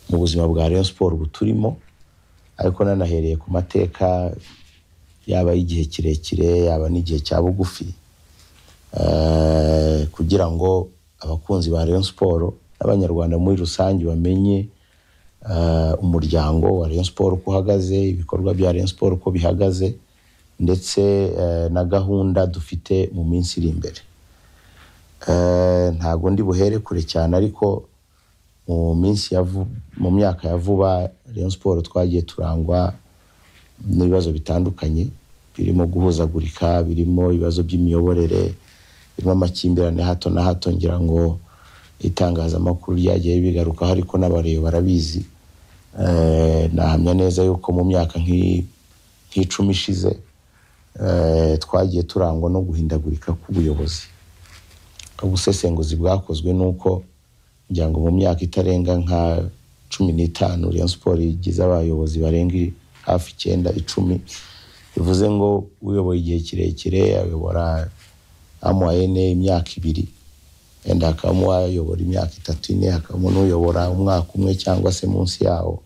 mu buzima bwa Rayon Sports buturimo ariko nanahereye ku mateka yaba y'igihe kirekire yaba n'igihe cya bugufi eh, kugira ngo abakunzi ba Rayon Sports n'abanyarwanda muri rusange bamenye eh, umuryango wa Rayon Sports uko uhagaze ibikorwa bya Rayon Sports uko bihagaze ndetse eh, na gahunda dufite mu minsi iri imbere Eh, ntabwo ndi buhere kure cyane ariko mu minsi ya vu- mu myaka ya vuba Rayon Sports twagiye turangwa n'ibibazo bitandukanye birimo guhuzagurika birimo ibibazo by'imiyoborere birimo amakimbirane ya hato na hato ngira ngo itangazamakuru ryagiye bigarukaho ariko n'abareba barabizi Eh, nahamya neza yuko mu myaka nk'i- nk'icumi ishize eh, twagiye turangwa no guhindagurika k'ubuyobozi ubusesenguzi bwakozwe ni uko kugira ngo mu myaka itarenga nka cumi n'itanu Rayon Sports igize abayobozi barenga hafi icyenda icumi bivuze ngo uyoboye igihe kirekire ayobora amuayene imyaka ibiri wenda hakabamo uwayobora imyaka itatu ine hakabamo n'uyobora umwaka umwe cyangwa se munsi yawo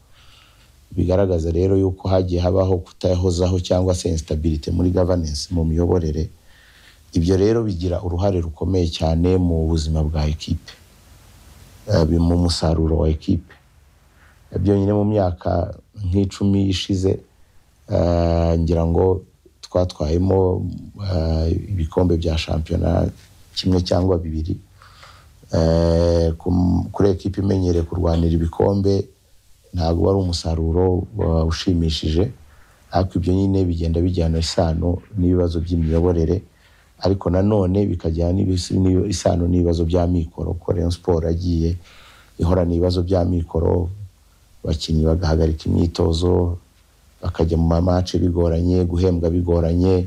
bigaragaza rero yuko hagiye habaho kutayahozaho cyangwa se instability muri governance mu miyoborere ibyo rero bigira uruhare rukomeye cyane mu buzima bwa ekipe Eh, bi- mu musaruro wa ekipe Eh, byonyine mu myaka nk'icumi ishize eh, ngira ngo twatwayemo eh, ibikombe bya shampiyona kimwe cyangwa bibiri Eh, ku- kuri ekipe imenyereye kurwanira ibikombe ntabwo wari umusaruro wa- ushimishije ariko ibyo nyine bigenda bijyana isano n'ibibazo by'imiyoborere ariko nanone bikajyana n'ibis- n'ibi- isano n'ibibazo bya mikoro kuko Rayon Sports yagiye ihorana ibibazo bya mikoro abakinnyi bagahagarika imyitozo bakajya mu mamace bigoranye guhembwa bigoranye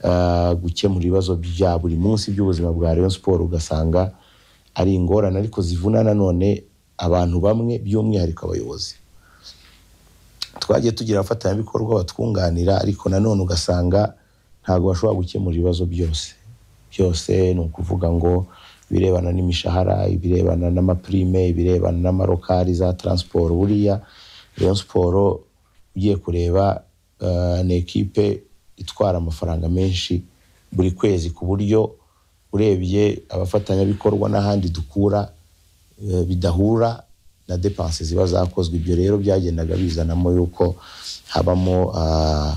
ah, gukemura ibibazo bya buri munsi by'ubuzima bwa Rayon Sports ugasanga ari ingorane ariko zivuna nanone abantu bamwe by'umwihariko abayobozi twagiye tugira abafatanyabikorwa batwunganira ariko nanone ugasanga ntabwo bashobora gukemura ibibazo byose byose ni ukuvuga ngo ibirebana n'imishahara ibirebana n'amaprime ibirebana n'amarokari za taransiporo buriya Rayon siporo ugiye kureba eh, ni ekipe itwara amafaranga menshi buri kwezi ku buryo urebye abafatanyabikorwa n'ahandi dukura eh, bidahura na depanse ziba zakozwe ibyo rero byagendaga bizanamo yuko habamo ah,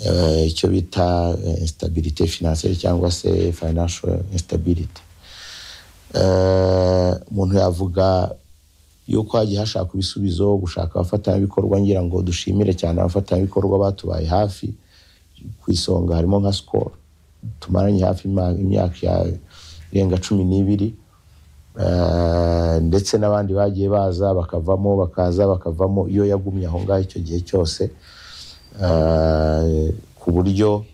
eh, icyo bita eh, instabilité financière cyangwa se financial instability Eh, umuntu yavuga yuko hagiye hashakwa ibisubizo gushaka abafatanyabikorwa ngira ngo dushimire cyane abafatanyabikorwa batubaye hafi ku isonga harimo nka sikoro tumaranye hafi ima- imyaka ya- irenga cumi n'ibiri Eh, ndetse n'abandi bagiye baza bakavamo bakaza bakavamo iyo yagumye aho ngaho icyo gihe cyose Eh, ku buryo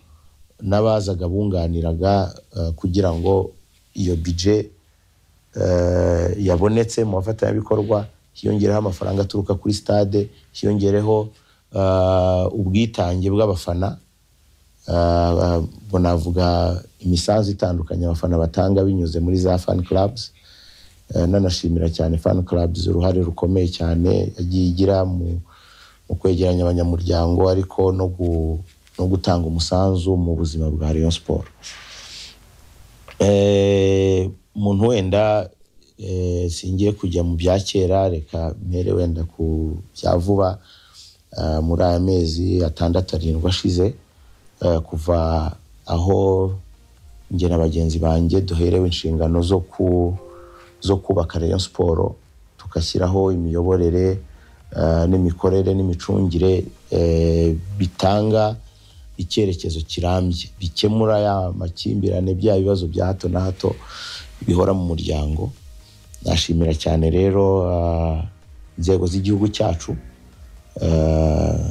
n'abazaga bunganiraga eh, kugira ngo iyo bije yabonetse mu bafatanyabikorwa hiyongereho amafaranga aturuka kuri stade hiyongereho eh, ubwitange bw'abafana Ah, ah, ubwo navuga imisanzu itandukanye abafana batanga binyuze muri za fan clubs Eh, nanashimira cyane fan clubs uruhare rukomeye cyane yagiye igira mu, mu kwegeranya abanyamuryango ariko no, gu, no gutanga umusanzu mu buzima bwa Rayon Sports Eh, umuntu wenda eh, singiye kujya mu bya kera reka mpere wenda ku bya vuba eh, muri aya mezi atandatu arindwi ashize eh, kuva aho njye na bagenzi banjye duherewe inshingano zo ku zo kubaka Rayon Sports tugashyiraho imiyoborere eh, n'imikorere n'imicungire eh, bitanga icyerekezo kirambye bikemura ya makimbirane bya bibazo bya hato na hato bihora mu muryango nashimira cyane rero ah, inzego z'igihugu cyacu eh,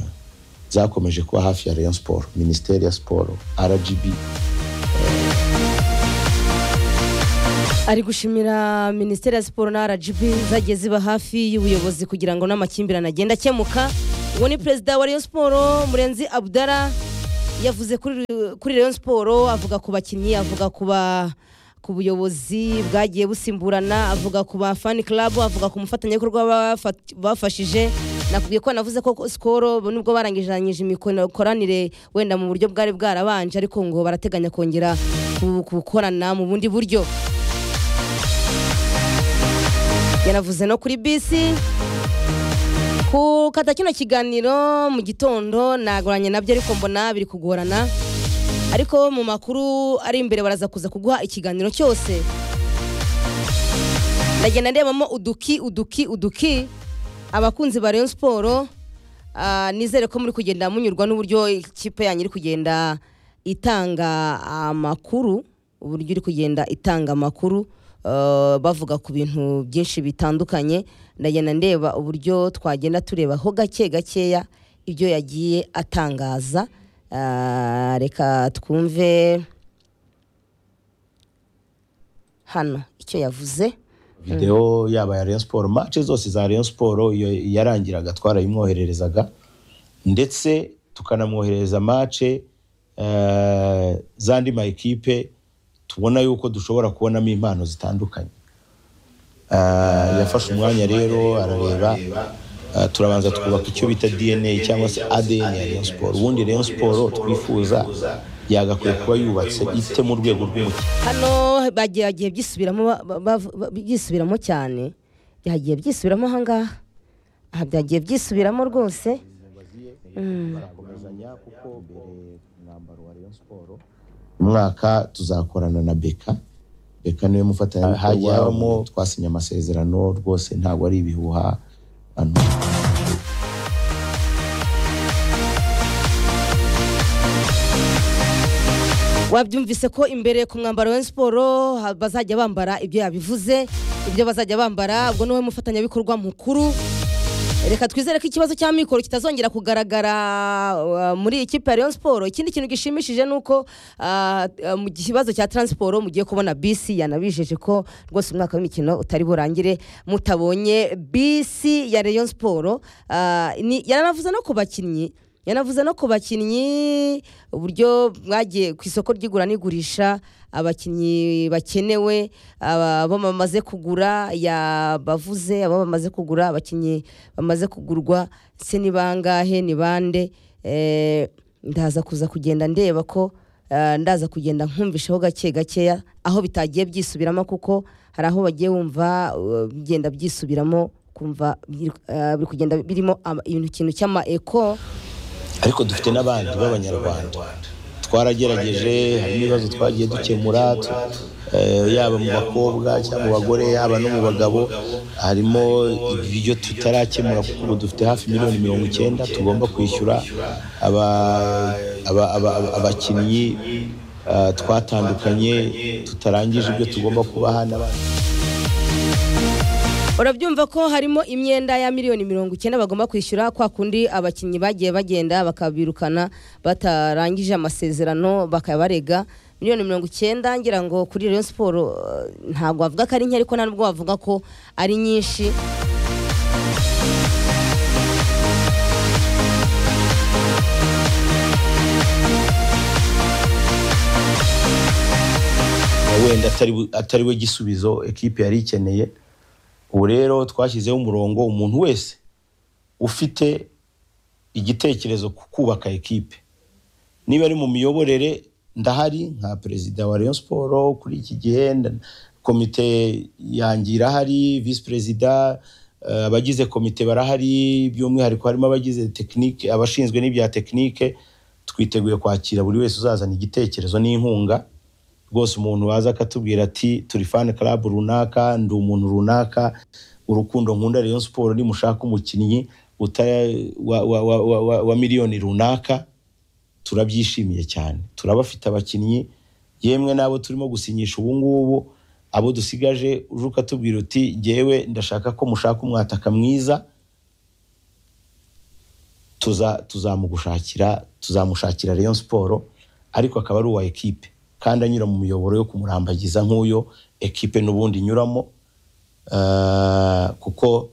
zakomeje kuba hafi ya Rayon Sports Minisiteri ya Siporo RGB ari gushimira minisiteri ya siporo na rgb zagiye ziba hafi y'ubuyobozi kugira ngo n'amakimbirane agende akemuka uwo ni perezida wa rayon siporo murenzi abudara yavuze kuri kuri rayon siporo avuga ku bakinnyi avuga ku ba ku buyobozi bwagiye busimburana avuga ku ba fani club avuga ku mufatanyabikorwa bafa- bafashije nakubwiye ko navuze ko sikoro nubwo barangijanyije imikoranire wenda mu buryo bwari bwarabanje ariko ngo barateganya kongera ku- gukorana mu bundi buryo yanavuze no kuri bisi kukata kino kiganiro mu gitondo nagoranye nabyo ariko mbona biri kugorana ariko mu makuru ari imbere baraza kuza kuguha ikiganiro cyose ndagenda ndebamo uduki uduki uduki abakunzi ba Rayon Sport ah, nizere ko muri kugenda munyurwa n'uburyo ikipe yanyu iri kugenda itanga amakuru uburyo iri kugenda itanga amakuru ah, bavuga ku bintu byinshi bitandukanye ndagenda ndeba uburyo twagenda tureba ho gake gakeya ibyo yagiye atangaza Ah, reka twumve hano icyo yavuze videwo yaba ya Rayon Sport match zose za Rayon Sport iyo yarangiraga twarayimwohererezaga ndetse tukanamwoherereza match eh, z'andi ma ekipe tubona yuko dushobora kubonamo impano zitandukanye Eh, yafashe umwanya rero arareba eh, turabanza twubaka icyo bita DNA cyangwa se ADN ya Rayon Sport ubundi Rayon Sport twifuza yagakwiye kuba yubatse ifite mu rwego rw'umukino hano bagiye byisubiramo ba- ba- bavu- ba- byisubiramo cyane byagiye byisubiramo ahangaha aha byagiye byisubiramo rwose barakomezanya kuko mbere umwambaro wa Rayon Sport umwaka tuzakorana na Beka Beka niwe mufatanya hajyamo twasinye amasezerano rwose ntabwo ari ibihuha ano wabyumvise ko imbere ku mwambaro wa siporo ha- bazajya bambara ibyo yabivuze ibyo bazajya bambara ubwo niwe mufatanyabikorwa mukuru reka twizere ko ikibazo cya mikoro kitazongera kugaragara uh, muri ikipe ya Rayon Sport ikindi kintu gishimishije ni uko uh, uh, mu kibazo cya transiporo mugiye kubona bisi yanabijeje ko rwose umwaka w'imikino utari burangire mutabonye bisi ya Rayon Sport uh, ni- yaranavuze no ku bakinnyi yanavuze no ku bakinnyi uburyo mwagiye ku isoko ry'igura n'igurisha abakinnyi bakenewe aba- abo bamaze kugura yabavuze abo bamaze kugura abakinnyi bamaze kugurwa se ni bangahe ni bande Eh, ndaza kuza kugenda ndeba ko eh, ndaza kugenda nkumvishaho gake gakeya aho bitagiye byisubiramo kuko hari aho bagiye wumva eh, bigenda byisubiramo kumva biri eh, biri kugenda birimo ama- ibintu kintu cy'ama eko ariko dufite n'abandi b'abanyarwanda twaragerageje hari ibibazo twagiye dukemura tu- eh, yaba mu bakobwa cyangwa mu bagore yaba no mu bagabo harimo ibyo tutarakemura kuko ubu dufite hafi miliyoni mirongo icyenda tugomba kwishyura aba- aba- aba- aba- abakinnyi eh, twatandukanye tutarangije ibyo tugomba kubaha n'abandi urabyumva ko harimo imyenda ya miliyoni mirongo icyenda bagomba kwishyura kwa kundi abakinnyi bagiye bagenda bakabirukana batarangije amasezerano bakabarega miliyoni mirongo icyenda ngira ngo kuri Rayon Sport eh, ntabwo wavuga ko ari nke ariko nta nubwo wavuga ko ari nyinshi wenda atari we- atari we gisubizo ekipe yari ikeneye ubu rero twashyizeho umurongo umuntu wese ufite igitekerezo ku kubaka ekipe niba ari mu miyoborere ndahari nka perezida wa Rayon Sport kuri iki gihe nda- komite yanjye irahari visi perezida eh, abagize komite barahari by'umwihariko harimo abagize tekinike abashinzwe n'ibya tekinike twiteguye kwakira buri wese uzazana igitekerezo n'inkunga rwose umuntu waza akatubwira ati turi fani karabu runaka ndi umuntu runaka urukundo nkunda Rayon Sport nimushaka umukinnyi uta- wa- wa- wa- wa- wa- wa miliyoni runaka turabyishimiye cyane turabafite abakinnyi yemwe n'abo turimo gusinyisha ubu ngubu abo dusigaje uje ukatubwira uti jyewe ndashaka ko mushaka umwataka mwiza tuza tuzamugushakira tuzamushakira Rayon Sport ariko akaba ari uwa ekipe kandi anyura mu miyoboro yo kumurambagiza nk'uyo ekipe n'ubundi inyuramo Eh, kuko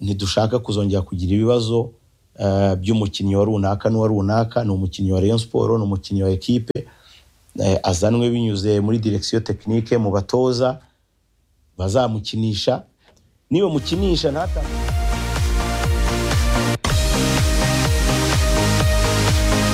ntidushaka kuzongera kugira ibibazo eh, by'umukinnyi wa runaka n'uwa runaka ni umukinnyi wa Rayon Sport ni umukinnyi wa ekipe eh, azanwe binyuze muri direction technique mu batoza bazamukinisha niba mukinisha ntata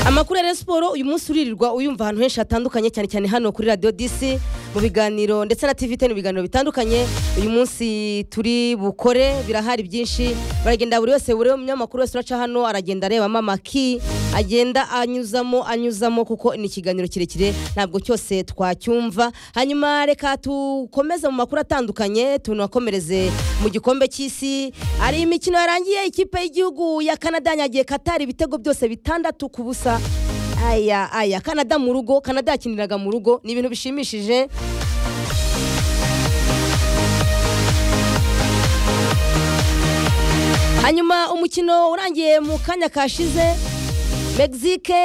amakuru ya Rayon siporo uyu munsi uririrwa uyumva ahantu henshi hatandukanye cyane cyane hano kuri radiyo disi mu biganiro ndetse na tv mu biganiro bitandukanye uyu munsi turi bukore birahari byinshi baragenda buri wese buri munyamakuru wese uraca hano aragenda arebamo amaki agenda anyuzamo anyuzamo kuko ni ikiganiro kirekire ntabwo cyose twacyumva hanyuma reka dukomeze mu makuru atandukanye tunakomereze mu gikombe cy'isi hari imikino yarangiye ikipe y'igihugu ya kanada yanyagiye katari ibitego byose bitandatu ku busa aya aya kanada mu rugo kanada yakiniraga mu rugo ni ibintu bishimishije hanyuma umukino urangiye mu kanya kashize mexique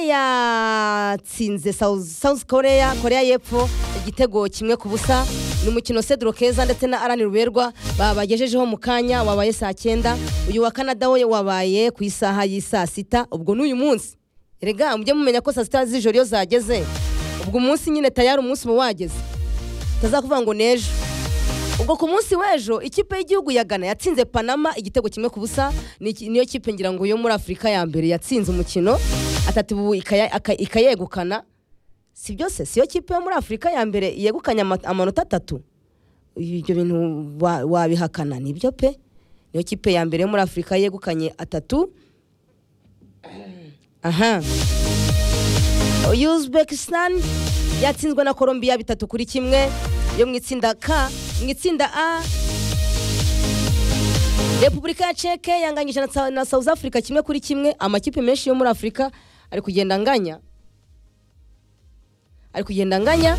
yatsinze South- south korea korea y'epfo igitego kimwe ku busa ni umukino cedro keza ndetse na arani ruberwa babagejejeho mu kanya wabaye saa cyenda uyu wa kanada we wabaye ku isaha y'isaa sita ubwo n'uyu munsi erega mujye mumenya ko saa sita z'ijoro iyo zageze ubwo umunsi nyine tayari umunsi uba wageze utazakuvuga ngo n'ejo ubwo ku munsi w'ejo ikipe y'igihugu ya Ghana yatsinze panama igitego kimwe ku busa ni iki- niyo kipe ngira ngo yo muri afurika ya mbere yatsinze umukino atatu ubu ikaya- aka- ikayegukana si byose siyo kipe yo muri afurika ya mbere yegukanye ama- amanota atatu ibyo bintu wa- wabihakana nibyo pe niyo kipe ya mbere yo muri afurika yegukanye atatu aha uzbekistan yatsinzwe na colombia bitatu kuri kimwe yo mu itsinda k mu itsinda a repubulika ya ceke yanganyije na Sa- na south africa kimwe kuri kimwe amakipe menshi yo muri afurika ari kugenda anganya ari kugenda anganya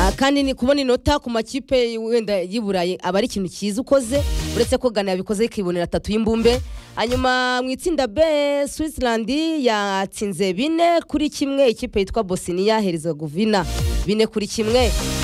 Ah, kandi ni kubona inota ku makipe wenda y'iburayi aba ari ikintu cyiza ukoze uretse ko gana yabikoze ikibonera atatu y'imbumbe hanyuma mu itsinda b switzerland yatsinze bine kuri kimwe ikipe yitwa bosnia herzegovina bine kuri kimwe